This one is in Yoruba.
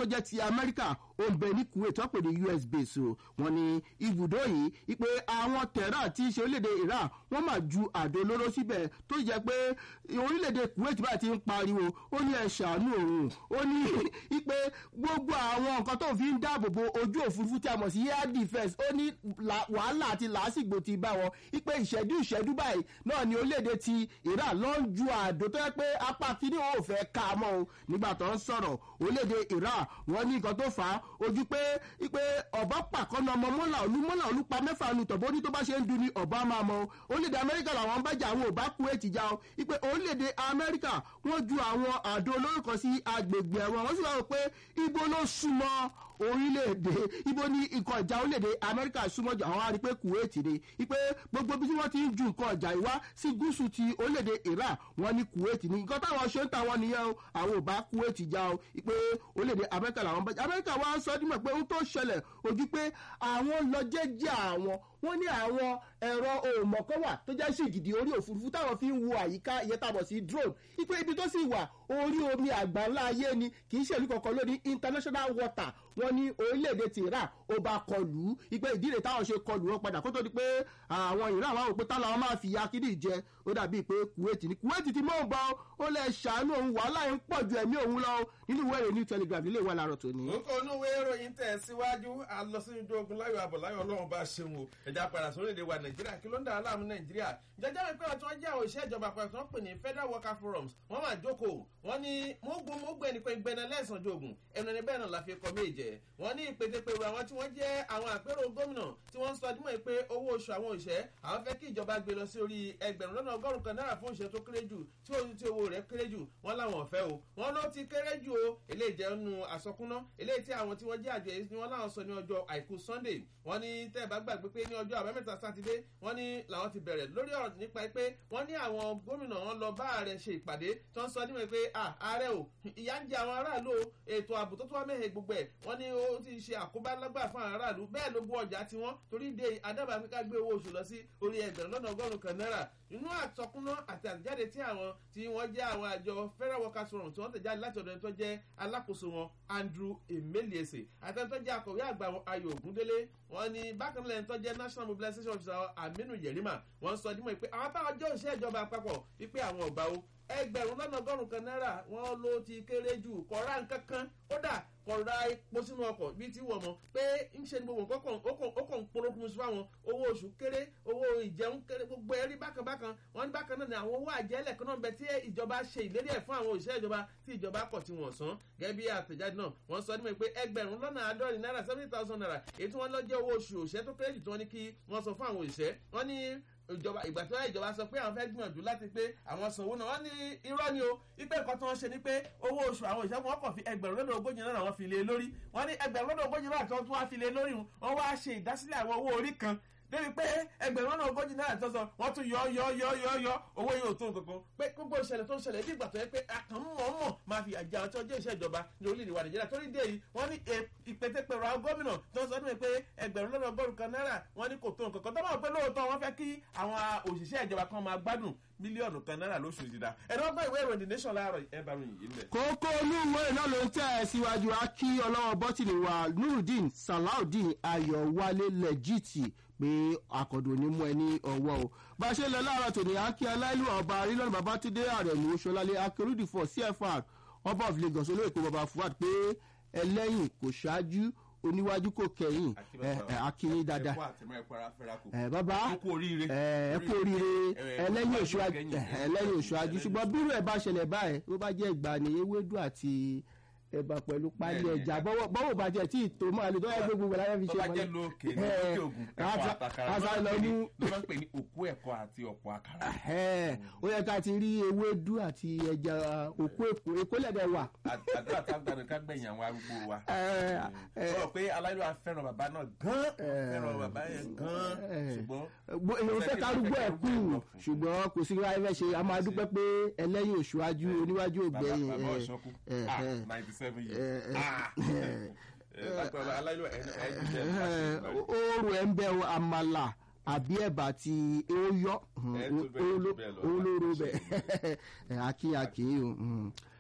tó jẹ́ ti amẹ́ríkà ó ń bẹ ní kuwait wọ́n pè ní us base o wọ́n ní ibùdó yìí ipe àwọn tẹ̀rà tí í ṣe orílẹ̀-èdè iran wọ́n máa ju àdó olóró síbẹ̀ tó jẹ́ pé orílẹ̀-èdè kuwait bá ti ń pariwo ó ní ẹ ṣàánú òun ó ní ipe gbogbo àwọn nǹkan tó fi ń dáàbò bo ojú òfurufú tí a mọ̀ sí air defence ó ní wàhálà àti làásìgbò ti bá wọn ipe ìṣẹ́jú ìṣẹ́jú báyìí náà ni orílẹ̀-èdè ti iran ló ń ju àdó tó yẹ pé apá kínní wọn ò fẹ́ ká a mọ́ o nígbà tó ń sọ̀rọ̀ orílẹ̀-èdè iran wọ́n ní nǹkan tó fà á ojú pé ipe ọ̀bọ pàkọ́nà ọmọ mọ́là olú mọ́là olú pa mẹ́fà nu tọ̀bọ́ ní tó bá ṣe ń dun ni ọ̀bọ máa mọ́ orílẹ̀-èdè amẹ́ríkà làwọn ń bájà àwọn ò bá kú ètì já o ipe orílẹ̀-èdè amẹ́ríkà wọ́n ju àwọn àdó olórúkọ sí agbègbè ẹ̀wọ̀n wọ́n sì wá rò pé ibo ló súnmọ́ orílẹ̀-èdè ibo ní nǹkan ìjà orílẹ̀-èdè amẹ́ríkà súnmọ́ jù àwọn arípé kuwait ni ipe gbogbo bí wọ́n ti ń ju nǹkan ìjà ìwá sí gúúsù ti orílẹ̀-èdè iran wọ́n ní kuwait ni nǹkan táwọn ṣe ń ta wọn nìyẹn o àwọn ò bá kuwait já o ipe orílẹ̀-èdè amẹ́ríkà làwọn bá amẹ́ríkà wá sọ dímọ̀ pé ohun tó ṣẹlẹ̀ ojú pé àwọn lọ jẹ́jẹ́ àwọn wọ́n ní àwọn ẹ̀rọ òmọ̀kọ́ wà tó jẹ́ sí ìgìdì orí òfurufú táwọn fi ń wo àyíká ìyẹn tàbọ̀ sí drone ipe ibi tó sì wà orí omi àgbáńlá ayé ni kì í ṣèlú kankan lóní international water wọ́n ní orílẹ̀-èdè ti iran ó bá kọlù ú ipe ìdílé táwọn ṣe kọlù wọn padà kó tó di pé àwọn iran wà wò pé táwọn máa fi ya kídì jẹ ó dàbí pé kuwait ni kuwait ti mọ̀ ń bọ́ ó lẹ̀ ṣàánú òun wàhálà ń pọ̀ ju ẹ̀mí òun lọ nínú ìwé ìròyìn telegraph nílé ìwà làárọ̀ tòní. nǹkan onúwé ìròyìn tẹ̀ síwájú alọ́síjú ogun láyọ̀ àbọ̀ láyọ̀ ọlọ́run bá ṣeun o ẹ̀dá padà sórílẹ̀ wa nàìjíríà kí ló ń dà á láàmú nàìjíríà jẹjẹrẹ mi pé ọtí wọn jẹ àwọn òṣìṣẹ́ ìjọba àpapọ̀ wọn pè ní federal worker forums wọn máa jókòó wọn ní mógún mógún ẹni pé gbẹnà lẹ́sàn jogun ẹnu ẹni bẹ́ẹ̀ náà la fi kọ́ méje wọn ní ìpètèpèrò àwọn tí wọ́n jẹ́ àwọn àpérò gómìnà tí wọ́n ń sọ dímọ̀ pé owó oṣù àwọn òṣìṣẹ́ àwọn fẹ́ kí ìjọba gbé lọ sí orí ẹgbẹ̀rún lọ́nà ọgọ́rùn kan náírà fún òṣìṣẹ́ tó kéré jù tí ó ti owó rẹ̀ kéré jù wọ́n láwọn ọ̀fẹ́ o wọ́n ló ti kéré jù o eléyìí jẹ́ nu àsọkúná eléyìí tí àwọn tí wọ́n jẹ́ àjọ èyí ni wọ́n láwọn sọ ní ọjọ́ àìkú sunday wọ́n ní tẹ́ ẹ bá gbàgbé pé ní ọjọ́ àbámẹ́ta sátidé wọ́n ní làwọn ti bẹ̀rẹ̀ lórí ọ̀rọ̀ nípa pé wọ́n ní àwọn gómìnà wọn lọ bá ààrẹ ṣe ìpàdé tó ń sọ níwèé pé ààrẹ o ìyá ń jẹ àwọn aráàlú o ètò ààbò tó tó wá mẹ́hẹ̀ gbogbo ẹ̀ wọ́n ní ó ti ṣe àkóbá lágbà fún àwọn aráàlú bẹ́ẹ̀ ló gbọ́ ọjà tiwọn torí de adábàá fi ká gbé owó oṣù lọ sí orí ẹgbẹ̀rún lọ́nà ọgọ́rùn kan náírà inú àtọkúná àti àtẹ̀jáde tí àwọn tí wọ́n jẹ́ àwọn àjọ federal workers forum tí wọ́n tẹ̀jáde láti ọ̀dọ̀ ẹni tó jẹ́ alákòóso wọn andrew emeliese àti ẹni tó jẹ́ akọ̀wé àgbà wọn ayọ̀ ògúndélé wọ́n ní bákan náà ẹni tó jẹ́ national mobilization officer aminu yerima wọ́n sọ dímọ̀ pé àwọn táwọn jẹ́ òṣìṣẹ́ ìjọba àpapọ̀ wípé àwọn ọ̀gbà o ẹgbẹ̀rún lọ́nà ọgọ́rùn kan náírà wọ́n ló ti kéré jù kọ́ra nǹkan kan kódà kọ̀ra epo sínú ọkọ̀ bíi ti wọ̀ mọ́ pé ń ṣe ni gbogbo nǹkan ó kàn ń polókun sí fáwọn owó oṣù kéré owó ìjẹun kéré gbogbo ẹ̀rí bákan bákan wọ́n ní bákan náà ni àwọn owó àjẹlẹ̀ kan náà bẹ tí ìjọba ṣe ìlérí ẹ̀ fún àwọn òṣìṣẹ́ ìjọba tí ìjọba kọ̀ tí wọ́n san gẹ́gẹ́ bí àtẹ̀jáde náà wọ́n sọ nímọ̀ pé ẹgbẹ̀rún lọ́nà àádọ́rin náírà seventy thousand naira èyí tí wọ́n lọ jẹ́ owó oṣù òṣìṣẹ́ tó kéré jù tí wọ́n ní kí wọ́n sọ fún àwọn òṣìṣẹ́ wọ́n ní ìjọba ìgbà tí wọ́n ìjọba sọ pé àwọn fẹ́ gbìyànjú láti pé àwọn sanwó náà wọ́n ní irọ́ ni o ipe nǹkan tí wọ́n ṣe ni pé owó oṣù àwọn òṣìṣẹ́ wọn kàn fi ẹgbẹ̀rún lọ́dọ̀ ogójì náírà wọn fi lé lórí wọ́n ní ẹgbẹ̀rún lọ́dọ̀ ogójì náírà tí wọ́n tún wá fi lé lórí wọn wá ṣe ìdásílẹ̀ àwọn owó orí kan débi pé ẹgbẹ̀rún lọ́nà ogójì náírà tó sọ wọ́n tún yọ yọ yọ yọ yọ owó yóò tó nǹkan kan pé gbogbo ìṣẹ̀lẹ̀ tó ń ṣẹlẹ̀ bí ìgbà tó yẹ pé àkànmọ́mọ́ máa fi àjẹ àwọn tí wọ́n jẹ́ iṣẹ́ ìjọba ní orílẹ̀-èdè wa nàìjíríà torí dé yìí wọ́n ní ìpètèpèrò àwọn gómìnà tó ń sọ nípa pé ẹgbẹ̀rún lọ́nà ọgọ́rùn kan náírà wọ́n ní kò tó nǹkan kan tó máa pé lóòótọ́ wọ́n fẹ́ kí àwọn òṣìṣẹ́ ìjọba kan máa gbádùn mílíọ̀nù kan náírà lóṣù ìdìdá ẹ̀rọ ọgbọ́n ìwé ìròyìn nation láàárọ̀ ẹ̀ bá ròyìn yìí ń bẹ̀. kókó inú ìwé náà ló ń tẹ̀ ẹ́ síwájú akí ọlọ́wọ́ bọ́tìnì wa nurudeen salaudeen ayọ̀wálé lẹ́jìtì pé akọ̀dùn ní mú ẹ ní ọwọ́ o bá a ṣe lọ láàárọ̀ tòní akí aláìlú ọba arílọ́nù babatunde àrẹ̀mú ṣọlálẹ̀ akérúdìfọ̀ cfr ọba of lagos olóòkè baba fuad pé ẹlẹ́yìn kò ṣáájú oníwájú kò kẹyìn akínyìn dáadáa ẹ bàbá ẹ kú oríire ẹlẹ́yìn òṣùwájú ṣùgbọ́n bírò ẹ̀ bá ṣẹlẹ̀ báyìí ó bá jẹ́ ìgbà ní ewédú àti ẹ̀bà pẹ̀lú pálí ẹja bọ́wọ́ bá jẹ́ tí ìtò máa lè tọ́wọ́ gbogbo ìgbà láyé fi ṣe wọlé. tó bá jẹ́ lókè ní òkè ògùn ẹ̀kọ́ àtàkàrà ló máa ń pè ní òkú ẹ̀kọ́ àti ọ̀pọ̀ àkàrà. ó yẹ ká ti rí ewédú àti ẹja òkú èkó èkó lẹ́dẹ̀ wà. àdúrà táwọn ká gbẹ̀yìn àwọn arúgbó wa. sọ pé aláìlú fẹ́ràn bàbá náà gan fẹ́ràn bàbá yẹn gan ṣùgbọ́n. èèyàn fẹ́ kárúgbó ẹ̀ kú ṣùgbọ́n kò sí ráyé fẹ́ ṣe a máa dúpẹ́ pé ẹlẹ́yìn òṣùwájú oníwájú ògbẹ́yìn bàbá ọ̀ṣọ́kú ninety seven years. oorun ẹ̀ ń bẹ àmàlà àbí ẹ̀bà tí ó yọ olóró bẹ̀ akíyàkí